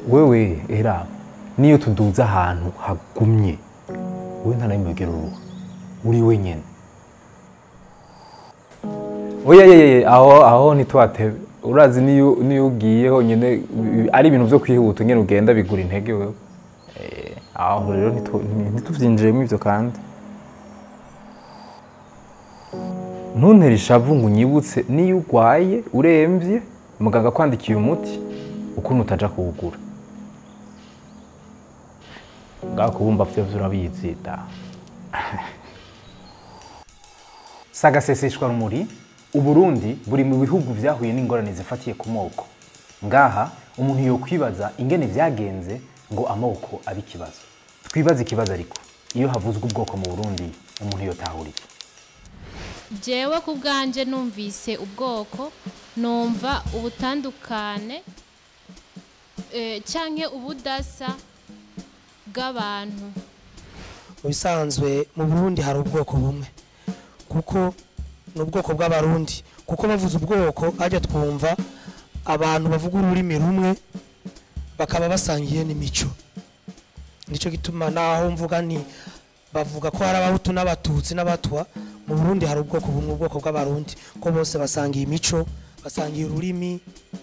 wewe era niyo tuduze ahantu hagumye wowe nta narimwe ugera uruha uri wenyene oya yeye aho aho ntitwatebe urazi niyo niyo ugiye honyine bi- ari ibintu vyo kwihuta nyene ugenda bigura intege wewe Eh, aho rero ntitu- ntituvyinjiremo ivyo kandi ntuntere ishavu ngo unyibutse niyo urwaye uremvye muganga akwandikiye umuti ukuntu utaja kuwugura ngaho kubumba vyo vyo urabizi da sagaseseshwa rumuri uburundi buri mu bihugu vyahuye n'ingorane zifatiye ku moko ngaha umuntu yokwibaza ingene vyagenze ngo amoko abe ikibazo twibaze ikibazo ariko iyo havuzwe ubwoko mu burundi umuntu yotahura iki jewe ku bwanje numvise ubwoko numva ubutandukane eh, canke ubudasa bw'abantu mu bisanzwe mu burundi hari ubwoko bumwe kuko ni ubwoko bw'abarundi kuko bavuze ubwoko hajya twumva abantu bavuga ururimi rumwe bakaba basangiye n'imico nicyo gituma naho mvuga nti bavuga ko hari abahutu n'abatutsi n'abatwa mu burundi hari ubwoko bumwe ubwoko bw'abarundi ko bose basangiye imico basangiye ururimi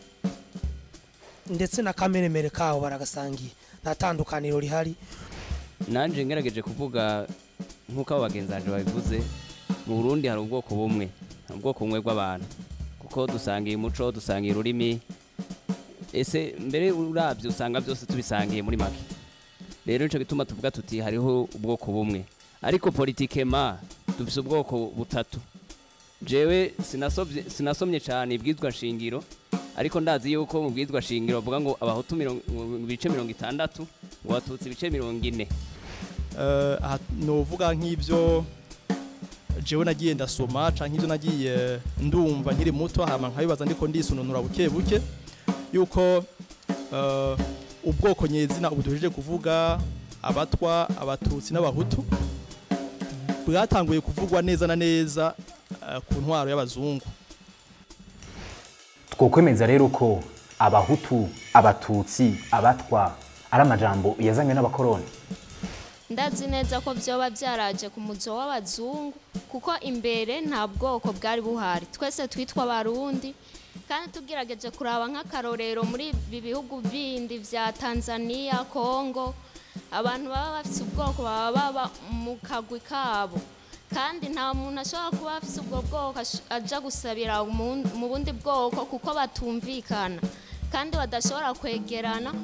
ndetse na kameremere kaho baragasangiye nta tandukaniro rihari nanje ngerageje kuvuga nk'uko abo bagenzi banje babivuze mu burundi hari ubwoko bumwe hari ubwoko bumwe bw'abantu kuko dusangiye umuco dusangiye ururimi ese mbere urabyo usanga byose tubisangiye muri make rero nico gituma tuvuga tuti hariho ubwoko bumwe ariko politikema dufise ubwoko butatu jewe sinasomye sinasomye cyane ibwizwa shingiro ariko ndazi yuko mu bwizwa shingiro bavuga ngo abahutu mirongo- mu bice mirongo itandatu ngo abatutsi ibice mirongo ine Eh, aha novuga nk'ibyo jewe nagiye ndasoma canke ivyo nagiye ndumva nkiri muto hama nkabibaza ndiko ndisununura buke buke yuko eh, ubwoko nyezina ubu duhejeje kuvuga abatwa abatutsi n'abahutu bwatanguye kuvugwa neza na neza eh, ku ntwaro y'abazungu twokwemeza rero ko abahutu abatutsi abatwa ari amajambo yazanywe n'abakoroni ndazi neza ko vyoba vyaraje ku muzo w'abazungu kuko imbere nta bwoko bwari buhari twese twitwa abarundi kandi tugerageje kuraba nk'akarorero muri ibi bihugu bindi vya tanzania kongo abantu baba bafise ubwoko baba baba mu kagwi kabo kandi nta muntu ashobora kuba afise ubwo bwoko ash- aja gusabira mu mu bundi bwoko kuko batumvikana kandi badashobora kwegerana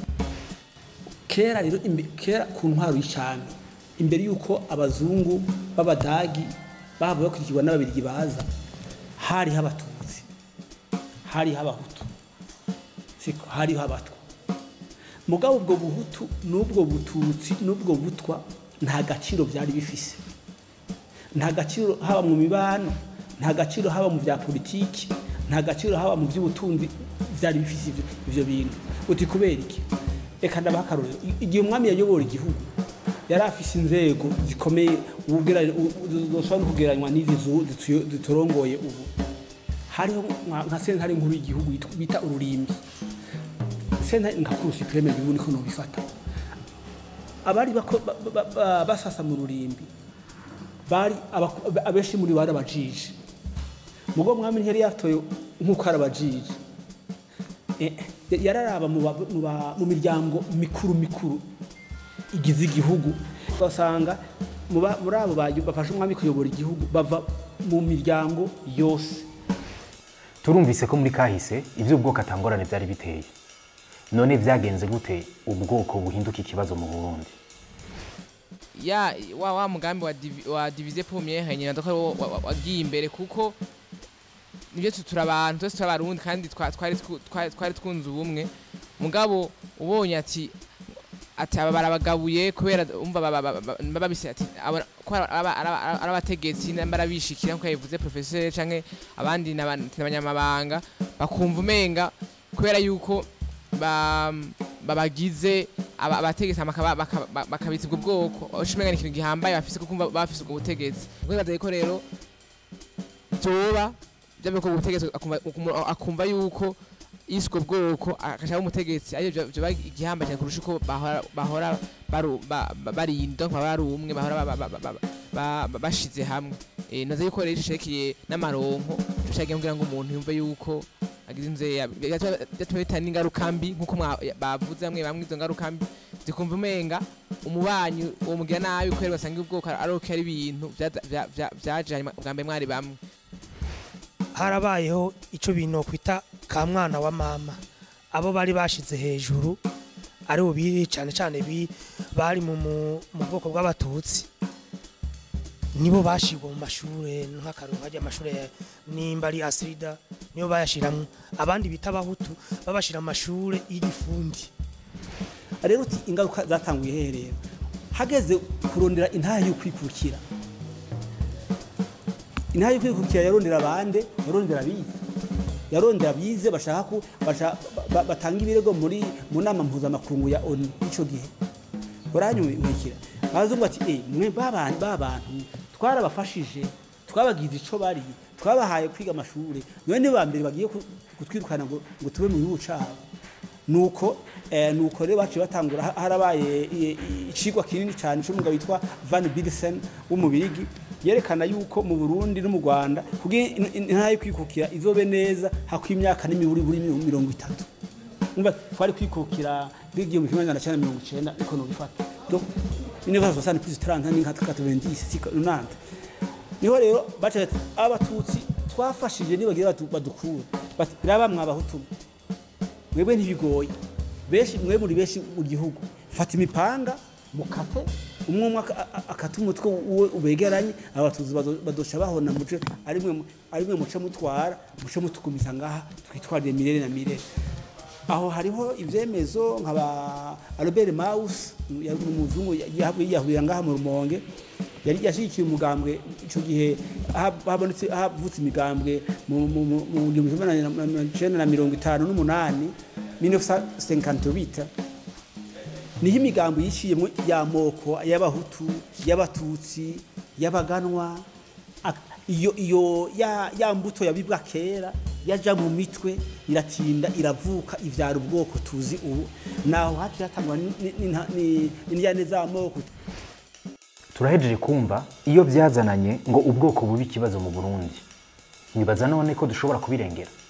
kera rero imbe- kera ku ntwaro y'icami imbere y'uko abazungu b'abadagi baba bakurikirwa n'ababirigi baza hariho abatutsi hariho abahutu siko hariho abatwa mugabo ubwo buhutu n'ubwo bututsi n'ubwo butwa nta gaciro byari bifise nta gaciro haba mu mibano nta gaciro haba mu bya politiki nta gaciro haba mu by'ubutunzi byari bifise ivyo- ivyo bintu uti kubera iki reka ndabaha akarorero I- igihe umwami yayobora igihugu yari afise inzego zikomeye ubugera- u- u- zoshobora no kugereranywa n'izi zu- zituyo- ziturongoye ubu hariho nka- nka sentare nkuru y'igihugu yitwa- bita ururimbi sentare nka kuru supreme gihugu niko nobifata abari bako- ba- ba- ba- basasa mu rurimbi bari abako- abenshi muri bo bari abajiji mugo mwami ntiyari yatoye nk'uko ari abajiji Eh, yararaba mu ba- mu ba- mu miryango mikuru mikuru igize igihugu ugasanga mu ba- muri abo bayo- bafasha umwami kuyobora igihugu bava mu miryango yose turumvise ko muri kahise iby'ubwoko atangorane byari biteye none byagenze gute ubwoko buhinduka ikibazo mu burundi ya wa wa mugambi wa, divi, wa divize premiere nyina ndako ari wo wa- wa- wagiye imbere kuko nibyo tu- turi abantu twese turi abarundi kandi twa- twari twu- twari twari twunze ubumwe mugabo ubonye ati ati aba barabagabuye kubera umva baba- baba- baba- babise ati aba- ko ari aba- aba- aba- ari abategetsi namba arabishikira nkuko yabivuze professeur canke abandi n'aba- n'abanyamabanga bakumva umenga kubera yuko ba- babagize aba- abategetsi hama bakaba- bakaba- ba- bakabitsa ubwo bwoko ushimenya ni ikintu gihambaye bafise kuko bumva bafise ubwo butegetsi ubwo ko rero vyoba byaba ko ubutegetsi akumva- ukumva- akumva yuko iswe bwoko akashaka umutegetsi arivyo vyoba igihamba cyane kurusha uko bahora bahora baru- ba- ba- barinda nkaba bari umwe bahora ba- ba- ba- ba- ba- ba- bashize hamwe Eh, nazo yuko rero ishekiye n'amaronko cyagiye kugira ngo umuntu yumve yuko agize inzeya byatuma bitana n'ingaruka mbi nk'uko mwa- bavuze bamwe bamwe izo ngaruka mbi zikumva umenga umubanyi uwo mugira nabi kubera basanga ubwoko ari uko ari ibintu vyaza- vya- vya- vyaje hanyuma bwa mbere mwari bamwe harabayeho icyo bintu kwita ka mwana wa mama abo bari bashize hejuru ari bubiri cyane cyane bi- bari mu mu- mu bwoko bw'abatutsi nibo bashirwa mu mashuri nk'akaruru hajya amashuri ya- nimba ari asirida nibo bayashiramwo abandi bita abahutu babashira mu mashuri y'igifundi rero uti ingaruka zatanguye herero hageze kurondera intahe yo kwikukira intahe yo kwikukira yarondera abande yarondera abize yarondera abize bashaka ko basha- ba- batanga ibirego muri mu nama mpuzamakungu ya onu icyo gihe uranyumvikira abazungu bati eh mwe babantu babantu twarabafashije twabagize ico bari twabahaye kwiga amashuri none ni ba mbere bagiye ku- kutwirukana ngo ngo tube mu gihugu cabo nuko eh, nuko rero baciye batangura ha- harabaye i- i- icigwa kinini cyane cy'umugabo witwa Van Bilsen w'umubirigi yerekana yuko mu Burundi no mu Rwanda kugira in- in- intara yo kwikukira izobe neza hakwa imyaka n'imiburi buri mirongo itatu umva twari kwikukira bw'igihe mu kimwe magana cyenda mirongo icenda ariko nubifata donc universe soixante plus trente ni nka quatre-vingt-dix si nante niho rero baca bati abatutsi twafashije nibagira batu- badukura bati biraba mwabahutu mwebwe ntibigoye benshi mwe muri benshi mu gihugu fata imipanga mukate umwe umwe aka- a- akata umutwe uwe ubegeranye abatutsi bado- badosha bahona muce ari mwe ari mwe muce mutwara muce mutukumiza ngaha twitwarire mirere na mirere aho hariho ivyemezo nkaba Albert Maus yari umuzungu yahurira ngaha mu rumonge yari yashigikiye umugambwe ico gihe aha- habonetse havutse imigambwe mu mu- mu- mu gihumbi kimwe na- na- na- icenda na mirongo itanu n'umunani 1958 niho imigambo yiciyemo y'amoko y'abahutu y'abatutsi y'abaganwa ak- iyo iyo ya, ya mbuto yabibwa kera yaja mu mitwe iratinda iravuka ivyara ubwoko tuzi ubu naho haciye hatangwa ni- ni- ni- ni- n'indyane z'amoko turahejeje kumva iyo byazananye ngo ubwoko bubi ikibazo mu burundi nibaza none ko dushobora kubirengera